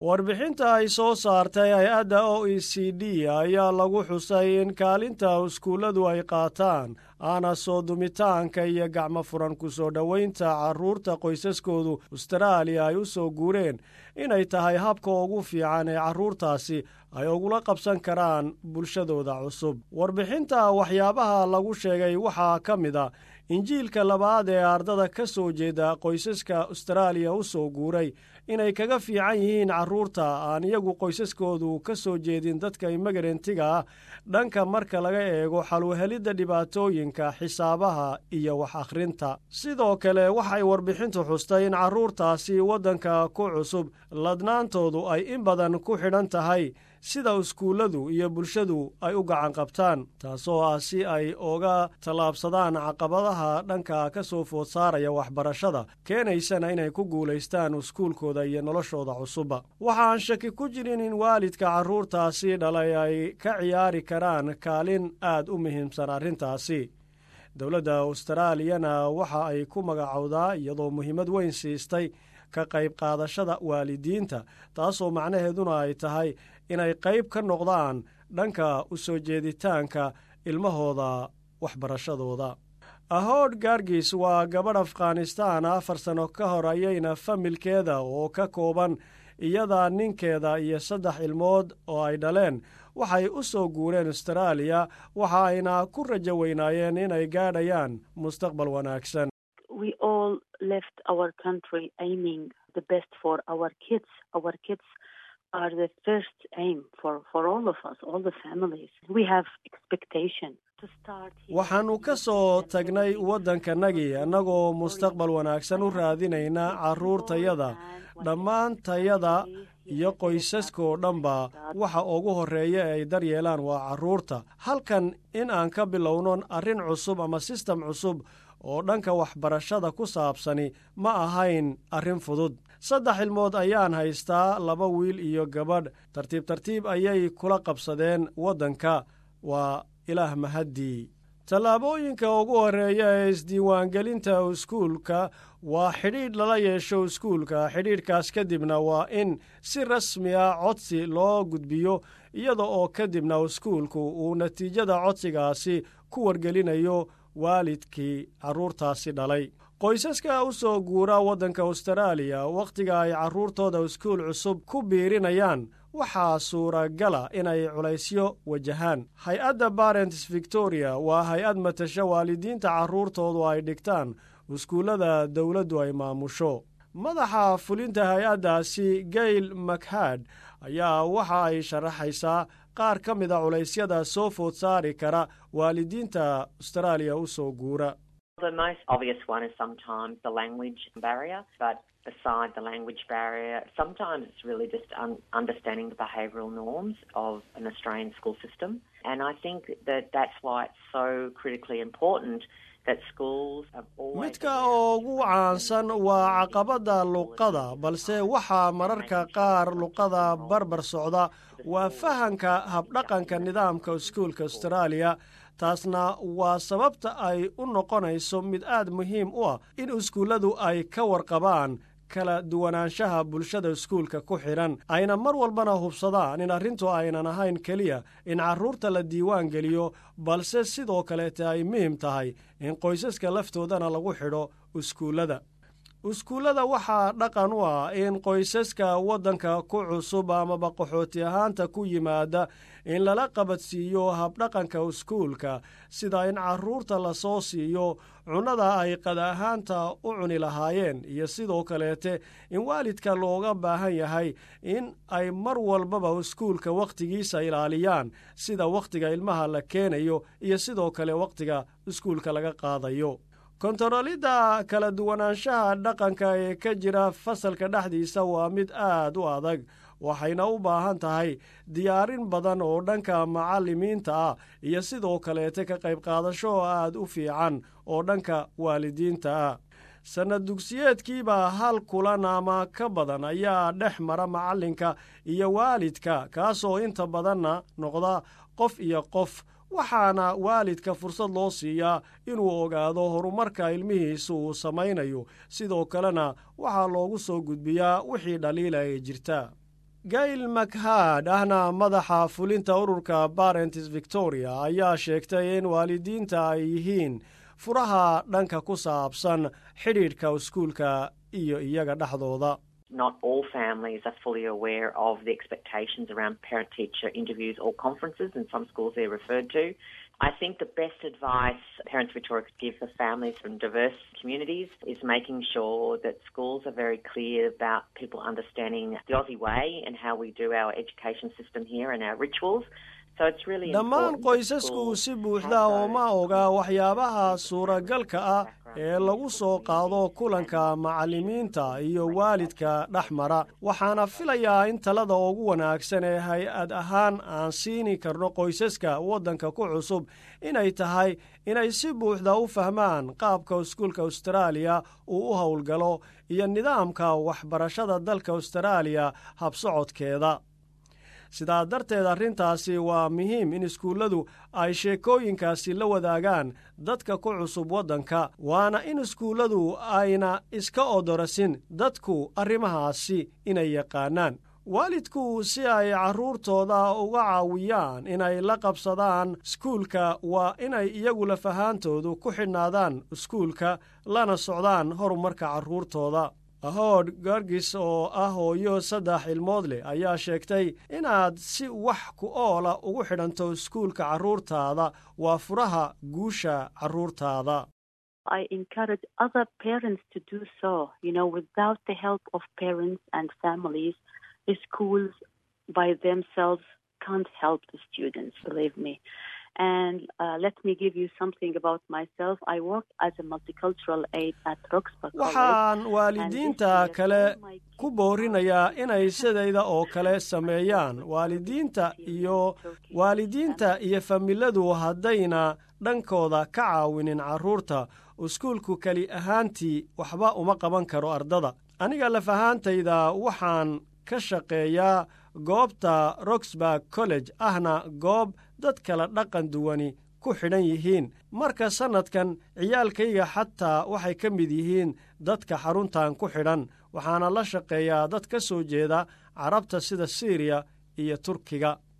warbixinta ay soo saartay hay-adda o e c d ayaa lagu xusay in kaalinta iskuulladu ay qaataan aana soo dumitaanka iyo gacmo furan ku soo dhoweynta carruurta qoysaskoodu ustaraaliya ay u soo guureen inay tahay habka ugu fiican ee carruurtaasi ay ugula qabsan karaan bulshadooda cusub warbixinta waxyaabaha lagu sheegay waxaa ka mid a injiilka labaad ee ardada ka soo jeeda qoysaska ustaraaliya u soo guuray inay kaga fiican yihiin carruurta aan iyagu qoysaskoodu ka soo jeedin dadka imagarentiga ah dhanka marka laga eego xalwahelidda dhibaatooyinka xisaabaha iyo wax akhrinta sidoo kale waxay warbixintu xustay in carruurtaasi waddanka ku cusub ladnaantoodu ay in badan ku xidhan tahay sida iskuulladu iyo bulshadu ay u gacan qabtaan taasoo ah si ay uga tallaabsadaan caqabadaha dhanka ka soo food saaraya waxbarashada keenaysana inay ku guulaystaan iskuulkooda iyo noloshooda cusubba waxaan shaki ku jirin in waalidka carruurtaasi dhalay ay ka ciyaari karaan kaalin aad u muhiimsan arrintaasi dowladda austraaliyana waxa ay ku magacowdaa iyadoo muhiimad weyn siistay ka qayb qaadashada waalidiinta taasoo macnaheeduna ay tahay inay qayb ka noqdaan dhanka u soo jeeditaanka ilmahooda waxbarashadooda ahood gaargis waa gabadh afghanistaan afar sano ka hor ayayna familkeeda oo ka kooban iyada ninkeeda iyo saddex ilmood oo ay dhaleen waxay u soo guureen astaraaliya waxa ayna ku rajo weynaayeen inay gaadhayaan mustaqbal wanaagsan waxaannu ka soo tagnay waddankanagii annagoo mustaqbal wanaagsan u raadinayna carruurtayada dhammaantayada iyo qoysaskoo dhanba waxa ugu horreeya ee ay daryeelaan waa carruurta halkan in aan ka bilowno arrin cusub ama sistem cusub oo dhanka waxbarashada ku saabsani ma ahayn arrin fudud saddex ilmood ayaan haystaa laba wiil iyo gabadh tartiib tartiib ayay kula qabsadeen waddanka waa ilaah mahaddii tallaabooyinka ugu horreeya ee isdiiwaangelinta iskuulka waa xidhiidh lala yeesho iskuulka xidhiidhkaas kadibna waa in si rasmi ah codsi loo gudbiyo iyada oo kadibna iskuulku uu natiijada codsigaasi ku wargelinayo waalidkii carruurtaasi dhalay qoysaska u soo guura waddanka astaraaliya wakhtiga ay carruurtooda iskuul cusub ku biirinayaan waxaa suuragala inay culaysyo wajahaan hay-adda barents victoria waa hay-ad matasho waalidiinta carruurtoodu ay dhigtaan iskuullada dowladdu ay maamusho madaxa fulinta hay-addaasi gail makhad ayaa waxa ay sharaxaysaa qaar ka mida culaysyada soo food saari kara waalidiinta astaraaliya u soo guura beside the language barrier, sometimes it's really just un- understanding the behavioural norms of an Australian school system. And I think that that's why it's so critically important that schools have always. midka ugu caansan waa caqabadda luqada balse waxaa mararka qaar luqada barbar socda waa fahanka habdhaqanka nidaamka iskuulka austraaliya taasna waa sababta ay u noqonayso mid aad muhiim u ah in iskuulladu ay ka warqabaan kala duwanaanshaha bulshada iskuulka ku xidhan ayna mar walbana hubsadaan in arrintu aynan ahayn keliya in carruurta la diiwaan geliyo balse sidoo kaleete ay muhim tahay in qoysaska laftoodana lagu xidho iskuullada iskuullada waxaa dhaqan u ah in qoysaska waddanka ku cusub amaba qaxooti ahaanta ku yimaada in lala qabadsiiyo habdhaqanka iskuulka sida in carruurta lasoo siiyo cunnada ay qada ahaanta u cuni lahaayeen iyo sidoo kaleete in waalidka looga baahan yahay in ay mar walbaba iskuulka wakhtigiisa ilaaliyaan sida wakhtiga ilmaha la keenayo iyo sidoo kale wakhtiga iskuulka laga qaadayo kontarolidda kala duwanaanshaha dhaqanka ee ka jira fasalka dhexdiisa waa mid aad u adag waxayna u baahan tahay diyaarin badan oo dhanka macallimiinta ah iyo sidoo kaleete ka qayb qaadasho aad u fiican oo dhanka waalidiinta ah sannad dugsiyeedkiiba hal kulan ama ka badan ayaa dhex mara macallinka iyo waalidka kaasoo inta badanna noqda qof iyo qof waxaana waalidka fursad loo siiyaa inuu ogaado horumarka ilmihiisu uu samaynayo sidoo kalena waxaa loogu soo gudbiyaa wixii dhaliila ee jirta gail makhad ahna madaxa fulinta ururka barents victoria ayaa sheegtay in waalidiinta ay yihiin furaha dhanka ku saabsan xidhiidhka iskuulka iyo iyaga dhexdooda not all families are fully aware of the expectations around parent teacher interviews or conferences, and some schools they're referred to. I think the best advice Parents Victoria could give for families from diverse communities is making sure that schools are very clear about people understanding the Aussie way and how we do our education system here and our rituals. dhammaan qoysasku si buuxda oo ma oga waxyaabaha suuragalka ah ee lagu soo qaado kulanka macallimiinta iyo waalidka dhex mara waxaana filayaa in talada ugu wanaagsan ee hay-ad ahaan aan siini karno qoysaska waddanka ku cusub inay tahay inay si buuxda u fahmaan qaabka iskuulka austraaliya uu u howlgalo iyo nidaamka waxbarashada dalka austraaliya habsocodkeeda sidaa darteed arrintaasi waa muhiim in iskuulladu ay sheekooyinkaasi la wadaagaan dadka ku cusub waddanka waana in iskuulladu ayna iska odorasin dadku arrimahaasi inay yaqaanaan waalidku si ay carruurtooda uga caawiyaan inay la qabsadaan iskuulka waa inay iyagu lafahaantoodu ku xidhnaadaan iskuulka lana socdaan horumarka carruurtooda ahood gargis oo ah hooyo saddex ilmood leh ayaa sheegtay inaad si wax ku oola ugu xidhanto iskuulka carruurtaada waa furaha guusha carruurtaada I encourage other parents to do so. You know, without the help of parents and families, the schools by themselves can't help the students, believe me. And uh, let me give you something about myself. I work as a multicultural aide at Roxburgh waxaan waalidiinta kale ku boorinayaa inay sidayda oo kale sameeyaan waalidiinta iyo waalidiinta iyo familadu haddayna dhankooda ka caawinin carruurta iskuulku keli ahaantii waxba uma qaban karo ardada aniga lafahaantayda waxaan ka shaqeeyaa goobta roxburg college ahna goob dad kala dhaqan duwani ku xidhan yihiin marka sannadkan ciyaalkayga xataa waxay ka mid yihiin dadka xaruntan ku xidhan waxaana la shaqeeyaa dad ka soo jeeda carabta sida siiriya iyo turkiga